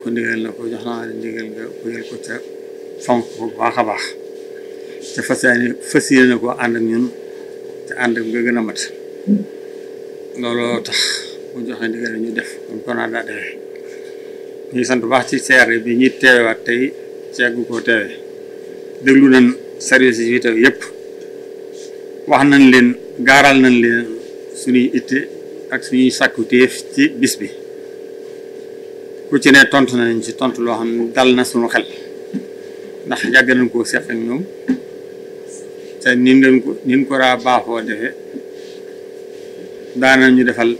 ko ndigal na ko jox naa la ndigal nga wéyal ko ca fonk ko bu baax a baax te fas yéene fas yéene ko ànd ak ñun te ànd ak nga gën a mat looloo tax mu joxe ndigal ñu def kon ko naa daa defee ñu ngi sant bu baax ci CRD bi ñuy teewewaat tey ceeggu koo teewe déglu nañ service yi fi teew yëpp wax nañ leen gaaral nañ leen suñuy itte ak suñuy sàkku téef ci bis bi ku ci ne tontu nañ ci tontu loo xam ne dal na suñu xel ndax yàgg nañ koo seq ak ñoom te nin leen ko nin ko daa baaxoo defee daana ñu defal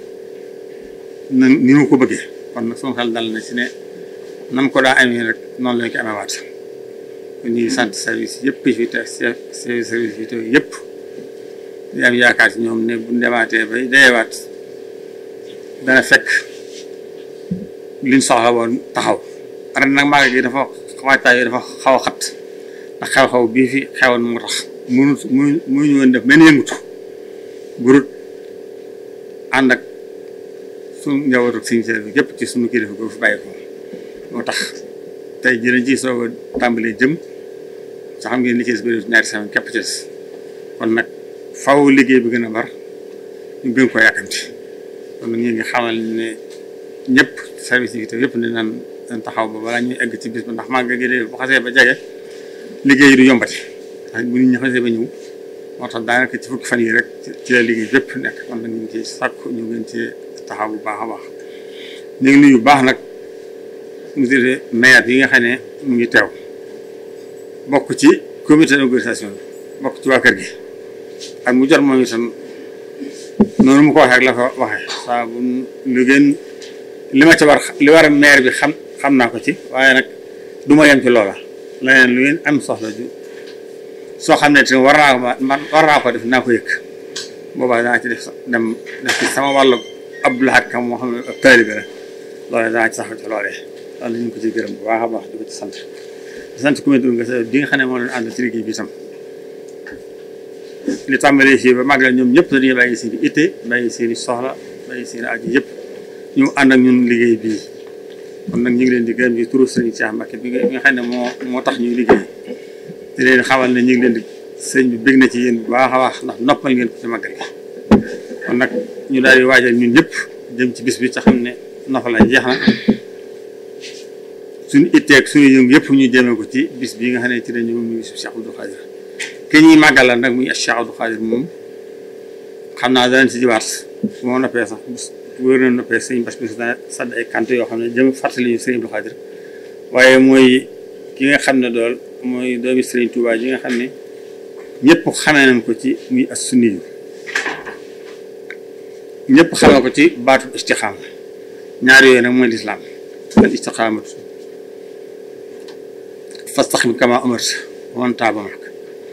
na ni ñu ko bëggee kon nag suñu xel dal na ci ne nam ko daa amee rek noonu lañ ko amewaat kon ñu ngi sant service yëpp fi te service yi te yëpp di am yaakaar ci ñoom ne bu demaatee bay dayewaat dana fekk liñ soxla woon taxaw ren nag màggal gi dafa waajtaay yi dafa xaw a xat ndax xew-xew bii fi xewoon moo tax munu munu munuñu woon def benn yëngutu burut ànd ak suñu njabootu suñu service bi yëpp ci suñu kilifa ko fi bàyyi ko moo tax tey jërëjëf ci soog a tàmbalee jëm sa xam ngeen li ci des bëri ñaari semaine képp ci des kon nag faw liggéey bi gën a bar ñu gën ko yàkkamti kon nag ñu ngi xamal ne ñëpp service yi te yëpp ne naan dañ taxaw ba balaa ñuy egg ci bis ba ndax màggal gi de bu xasee ba jege liggéey yi du yombati ndax bu nit ñi xasee ba ñëw moo tax daanaka ci fukki fan yi rek ci la liggéey bépp nekk kon nag ñu ngi ci sàkku ñu gën ci taxaw bu baax a baax ñu ngi nuyu bu baax nag monsieur le maire yi nga xam ne mu ngi teew bokk ci comité d'organisation bi bokk ci waa kër gi ak mu jot moom itam noonu mu ko waxee ak la ko waxee saa bu lu gën li ma ci war li war a maire bi xam xam naa ko ci waaye nag du ma yem ci loola leneen lu ngeen am soxla ju soo xam ne te war naa ko man war naa ko def naa ko yëg boobaa danaa ci def dem def ci sama wàllu Abdou Lahad Kam moo xam ne ab taalibe la loolee danaa ci saxal ci loolee loolu ñu ngi ko ci gërëm bu baax a baax di ko ci sant di sant comité d'organisation bi nga xam ne moo leen ànd ci liggéey bi itam li tàmbalee fii ba màggal ñoom ñëpp dañuy bàyyi seen i itte bàyyi seen i soxla bàyyi seen i aju yëpp ñu ànd ak ñun liggéey bii kon nag ñu ngi leen di gërëm ci turu sëriñ Cheikh Mbacke bi nga xam ne moo moo tax ñuy liggéey di leen xamal ne ñu ngi leen di sëñ bi bég na ci yéen bu baax a baax ndax noppal ngeen ko ci màggal gi kon nag ñu daal di waajal ñun ñëpp jëm ci bis bi ca xam ne noppal la jeex na suñu itteeg suñu yëngu yëpp ñu jëmee ko ci bis bii nga xam ne ci dañu moom ñu Cheikh Abdou Khadir ki ñuy màggalal nag muy Cheikh Abdou Khadir moom xam naa danañ ci jiwaat su ma noppee sax wóor na noppee sëñ bas bi dana sadd ay kant yoo xam ne jëm fàttali ñu sëñ Abdou Khadir waaye mooy ki nga xam ne dool mooy doomi sëriñ Touba ji nga xam ne ñëpp xamee nañ ko ci muy as sunni yu ñëpp xamee ko ci baatu istixaama ñaar yooyu nag mooy lislaam al istixaamatu fastaxim kama umarta wa man taaba ma'ak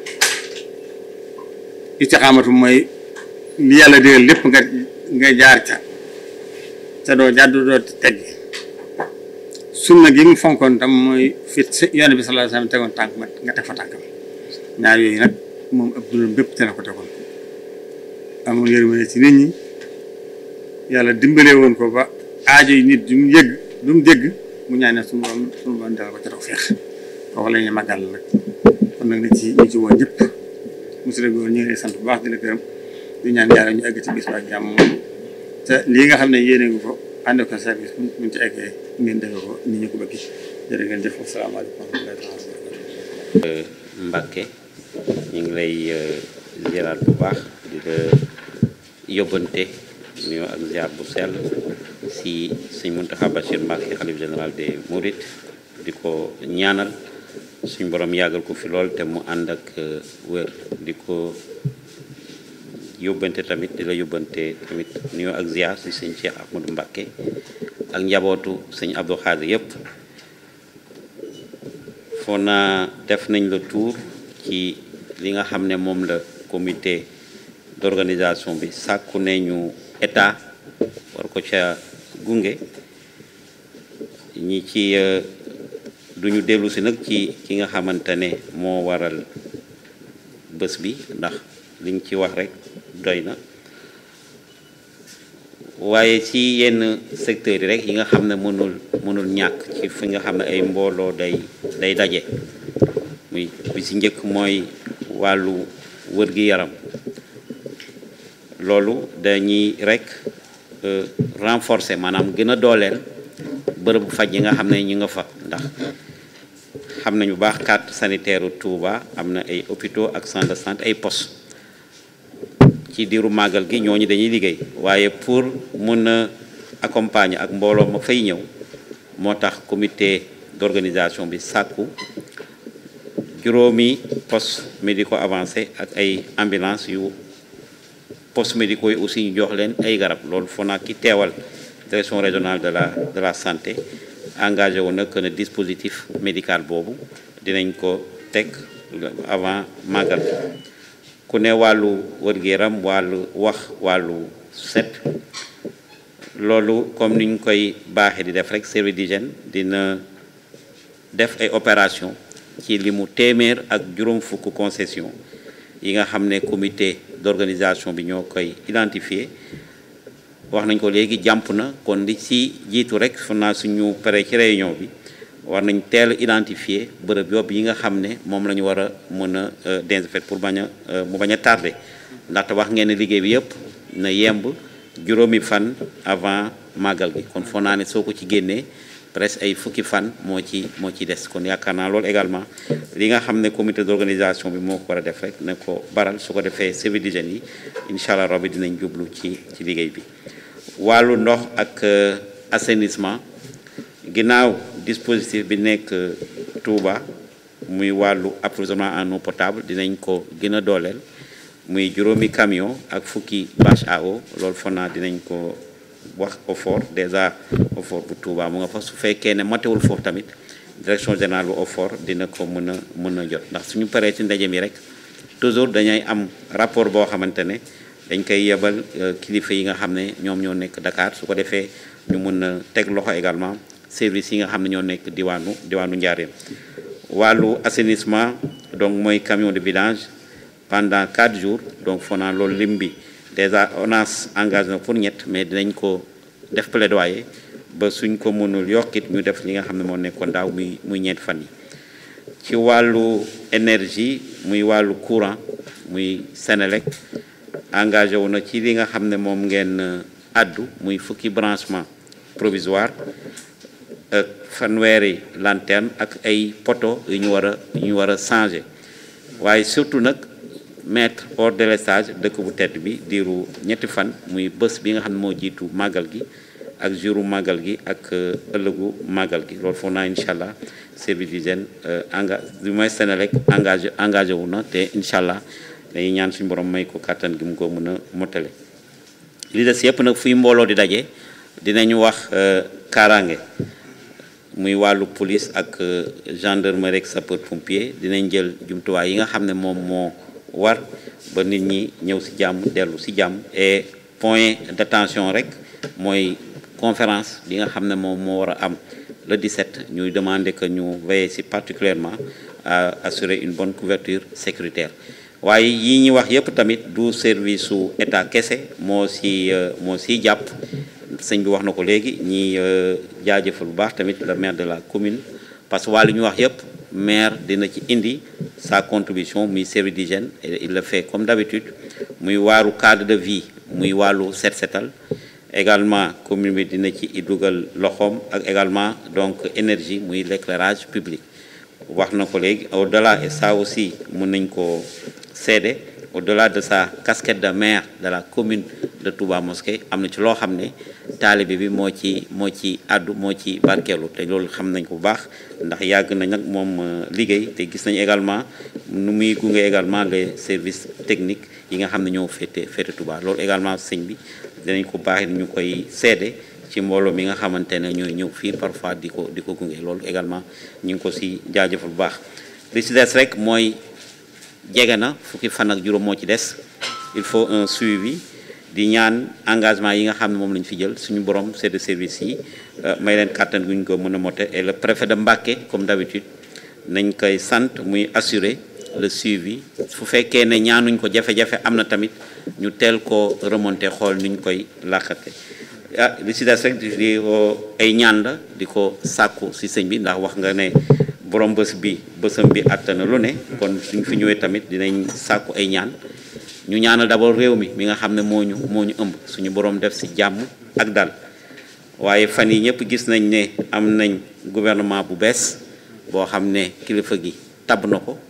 istixaamatu mooy li yàlla digal lépp nga nga jaar ca te doo jàddu doo teggi sunna gi mu fonkoon tam mooy fit yoon bi sallallahu alayhi wasallam tegoon tànk ma nga teg fa tànkam ñaar yooyu nag moom ab dundam bépp te la ko tegoon amoon yërmande ci nit ñi yàlla dimbalee woon ko ba aajo yi nit du mu yëgg du mu dégg mu ñaanee suñu borom suñu borom dal ko ca taw feex kooku la ñuy màggal nag kon nag na ci ñu ci woo ñëpp monsieur le gouverneur ñu ngi lay sant bu baax di la gërëm di ñaan yàlla ñu egg ci bis ba ak jàmm te lii nga xam ne yéene nga ko ànd ko service bu ñu ci eggee ngeen defee ko ni ñu ko bëgg jërë ngeen jëf asalaamaaleykum wa rahmatulah. Mbacke ñu ngi lay ziaraat bu baax di la yóbbante nuyoo ak ziar bu sell si sëñ Mountakha Bachir Mbacke xalif général des Mourides di ko ñaanal suñ borom yàggal ko fi lool te mu ànd ak wér di ko yóbbante tamit di la yóbbante tamit nuyoo ak ziar si sëñ Cheikh Ahmadou Mbacke ak njabootu sëñ Abdou Khadir yëpp foo naa def nañ la tour ci li nga xam ne moom la comité d'organisation bi sàkku ne ñu état war ko ca gunge ñi ci duñu dellu si nag ci ki nga xamante ne moo waral bés bi ndax liñ ci wax rek doy na waaye ci yenn secteurs yi rek yi nga xam ne mënul mënul ñàkk ci fi nga xam ne ay mbooloo day day daje muy bi si njëkk mooy wàllu wër gi yaram loolu dañuy rek renforcer maanaam gën a dooleel bërëbu faj yi nga xam ne ñu nga fa ndax xam nañu bu baax carte sanitaire Touba am na ay hôpitaux ak centre de santé ay postes ci diiru màggal gi ñooñu dañuy liggéey waaye pour mun a accompagner ak mbooloo ma fay ñëw moo tax comité d'organisation bi sàkku juróomi postes médicaux avancés ak ay ambulance yu postes médicaux yi aussi ñu jox leen ay garab loolu foo naa ki teewal direction régionale de la de la santé engagé wu nag ne dispositif médical boobu dinañ ko teg avant màggal ku ne wàllu wër-gu-yaram wàllu wax wàllu set loolu comme ni ñu koy baaxee di def rek service d'hygiène dina def ay opération ci li mu téeméer ak juróom fukk concession yi nga xam ne comité d'organisation bi ñoo koy identifier wax nañ ko léegi jàmp na kon li ci jiitu rek fu naa suñu pare ci réunion bi war nañ teel identifier bërëb yob yi nga xam ne moom la ñu war a mën a désinfecter pour bañ a mu bañ a tardé ndaxte wax ngeen ne liggéey bi yëpp na yemb juróomi fan avant màggal gi kon foo naa ne soo ko ci génnee presque ay fukki fan moo ci moo ci des kon yaakaar naa loolu également li nga xam ne comité d'organisation bi moo ko war a def rek ne ko baral su ko defee service d'hygiène yi incha allah rabbi dinañ jublu ci ci liggéey bi wàllu ndox ak assainissement ginnaaw dispositif bi nekk Touba muy wàllu approvisionnement en eau potable dinañ ko gën a dooleel muy juróomi camion ak fukki bâche à eau loolu foog naa dinañ ko wax OFOR déjà OFOR bu Touba mu nga fa su fekkee ne matewul foofu tamit direction générale bu OFOR dina ko mën a mën a jot ndax suñu paree ci ndaje mi rek toujours dañay am rapport boo xamante ne dañ koy yebal kilifa yi nga xam ne ñoom ñoo nekk Dakar su ko defee ñu mën a teg loxo également service yi nga xam ne ñoo nekk diwaanu diwaanu Njaareem wàllu assainissement donc mooy camion de vidange pendant quatre jours donc foo naa loolu lim bi déjà ONAS engagé na pour ñett mais dinañ ko def plaidoyer ba suñ ko mënul yokkit ñu def li nga xam ne moo nekkoon daaw muy muy ñeenti fan yi ci wàllu énergie muy wàllu courant muy Sénélec engagé wu na ci li nga xam ne moom ngeen addu muy fukki branchement provisoire ak fanweeri lanterne ak ay poteaux yu ñu war a yu ñu war a changer waaye surtout nag mettre hors délestage dëkk bu tedd bi diiru ñetti fan muy bés bi nga xam ne moo jiitu màggal gi ak jouru màggal gi ak ëllëgu màggal gi loolu foog naa incha allah service d'hygiène enga du moins Sénélec engagé engagé wu na te incha allah dañuy ñaan suñu borom may ko kàttan gi mu ko mën a motale li des yëpp nag fuy mbooloo di daje dinañu wax kaaraange muy wàllu police ak gendarmerie ak sapeur pompier dinañ jël jumtuwaay yi nga xam ne moom moo war ba nit ñi ñëw ci jàmm dellu ci jàmm et point d'attention rek mooy conférence bi nga xam ne moom moo war a am le 17 ñuy demander que ñu veiller ci particulièrement à assurer une bonne couverture sécuritaire waaye yi ñuy wax yépp tamit du service su état kese moo ci moo ciy jàpp sëñ bi wax na ko léegi ñi jaajëfal bu baax tamit le maire de la commune parce que wàllu ñu wax yépp maire dina ci indi sa contribution muy service d'hygiène et il le fait comme d'habitude muy waaru cadre de vie muy wàllu set setal également commune bi dina ci dugal loxoom ak également donc énergie muy l'éclairage public wax na ko léegi au-delà et ça aussi mën nañ ko seede au-delà de sa casquette de maire de la commune de Touba Mosquée am na ci loo xam ne taalibe bi moo ci moo ci àddu moo ci barkeelu te loolu xam nañ ko bu baax ndax yàgg nañ nag moom liggéey te gis nañ également nu muy gunge également les services techniques yi nga xam ne ñoo féete féete Touba loolu également sëñ bi dinañ ko baax ñu koy seede ci mbooloo mi nga xamante ne ñooy ñëw fii parfois di ko di ko gunge loolu également ñu ngi ko si jaajëfal bu baax li si des rek mooy jege na fukki fan ak juróom moo ci des il faut un suivi di ñaan engagement yi nga xam ne moom lañu fi jël suñu borom c'est de service yi may leen kàttan gu ñu ko mën a mote et le préfet de Mbacké comme d'habitude nañ koy sant muy assurer le suivi fu fekkee ne ñaanuñ ko jafe-jafe am na tamit ñu teel ko remonter xool ni ñu koy làqate ah li si des rek di ko ay ñaan la di ko sàkku si sëñ bi ndax wax nga ne borom bés bi bésam bi àttana lu ne kon suñ fi ñëwee tamit dinañ sàkku ay ñaan ñu ñaanal d'abord réew mi mi nga xam ne moo ñu moo ñu ëmb suñu borom def si jàmm ak dal waaye fan yi ñëpp gis nañ ne am nañ gouvernement bu bees boo xam ne kilifa gi tabb na ko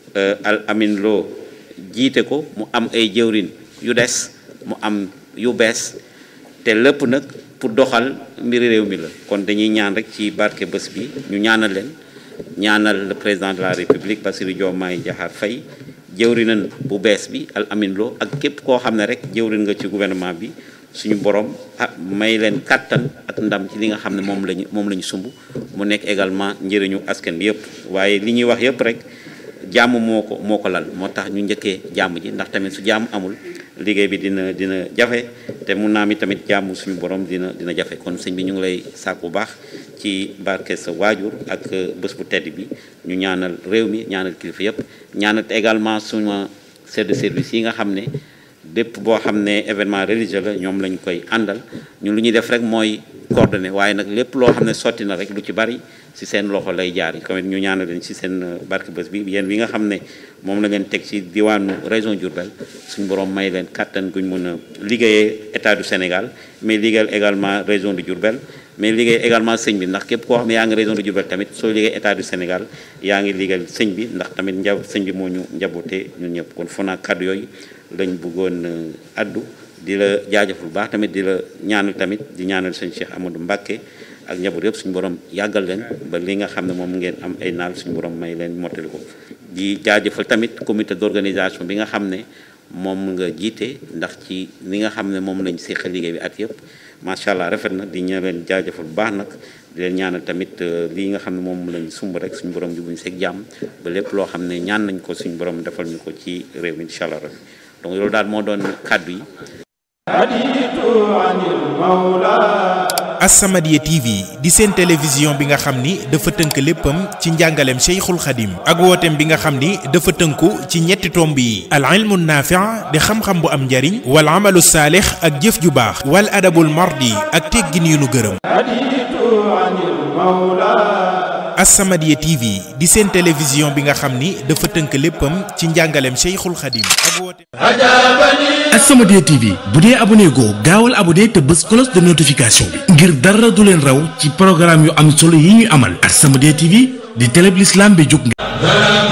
al amin loo jiite ko mu am ay jëwrin yu des mu am yu bees te lépp nag pour doxal mbiri réew mi la kon dañuy ñaan rek ci barke bés bi ñu ñaanal leen ñaanal le président de la république Bassirou Diomaye Diakhar Faye jëwrinan bu bees bi al amin loo ak képp koo xam ne rek jëwrin nga ci gouvernement bi suñu borom ah may leen kàttan ak ndam ci li nga xam ne moom lañu moom la ñu sumb mu nekk également njëriñu askan bi yëpp waaye li ñuy wax yëpp rek jàmm moo ko moo ko lal moo tax ñu njëkkee jàmm ji ndax tamit su jàmm amul liggéey bi dina dina jafe te mun naa mi tamit jàmm suñu borom dina dina jafe kon sëñ bi ñu ngi lay sàkku bu baax ci barke sa waajur ak bés bu tedd bi ñu ñaanal réew mi ñaanal kilifa yëpp ñaanal également suma chef de service yi nga xam ne bépp boo xam ne événement religieux la ñoom lañ koy àndal ñun lu ñuy def rek mooy coordonné waaye nag lépp loo xam ne sotti na rek lu ci bari ci seen loxo lay jaar yi comme ñu ñaanal leen ci seen barke bés bi yéen bi nga xam ne moom la ngeen teg ci diwaanu région Diourbel suñu borom may leen kàttan guñ mën a liggéeyee état du Sénégal mais liggéeyal également région de Diourbel mais liggéey également sëñ bi ndax képp koo xam ne yaa ngi région de Diourbel tamit soo liggéey état du Sénégal yaa ngi liggéeyal sëñ bi ndax tamit njab sëñ bi moo ñu njaboote ñun ñëpp kon foo naa kàddu yooyu lañ bëggoon addu di la jaajëf bu baax tamit di la ñaanal tamit di ñaanal sëñ Cheikh Amadou Mbacké ak njaboot yëpp suñu borom yàggal leen ba li nga xam ne moom ngeen am ay naal suñu borom may leen mottali ko di jaajëfal tamit comité d'organisation bi nga xam ne moom nga jiite ndax ci li nga xam ne moom lañ seqal liggéey bi at yëpp macha allah rafet na di ña leen jaajëfal bu baax nag di leen ñaanal tamit lii nga xam ne moom lañ sumb rek suñu borom jubuñ seeg jàmm ba lépp loo xam ne ñaan nañ ko suñu borom defal ñu ko ci réew mi incha allah rabbi donc loolu daal moo doon kàddu yi As-Samadiyya TV di seen télévision bi nga xam ni dafa tënk léppam ci njàngaleem Cheikhul Khadim ak wooteem bi nga xam ni dafa tënku ci ñetti tomb yi al ilmu naafi' di xam-xam bu am njariñ wal amalu saalix ak jëf ju baax wal adabul mardi ak teggin yu nu gërëm As-Samadiyya TV di seen télévision bi nga xam ni dafa tënk léppam ci njàngaleem Cheikhul Khadim ak wooteem As-Samadiyya TV bu dee abonné goo gaawal abonné te bës cloche de notification bi ngir dara du leen raw ci programme yu am solo yi ñuy amal As-Samadiyya TV di télé bi l'islam bi jóg nga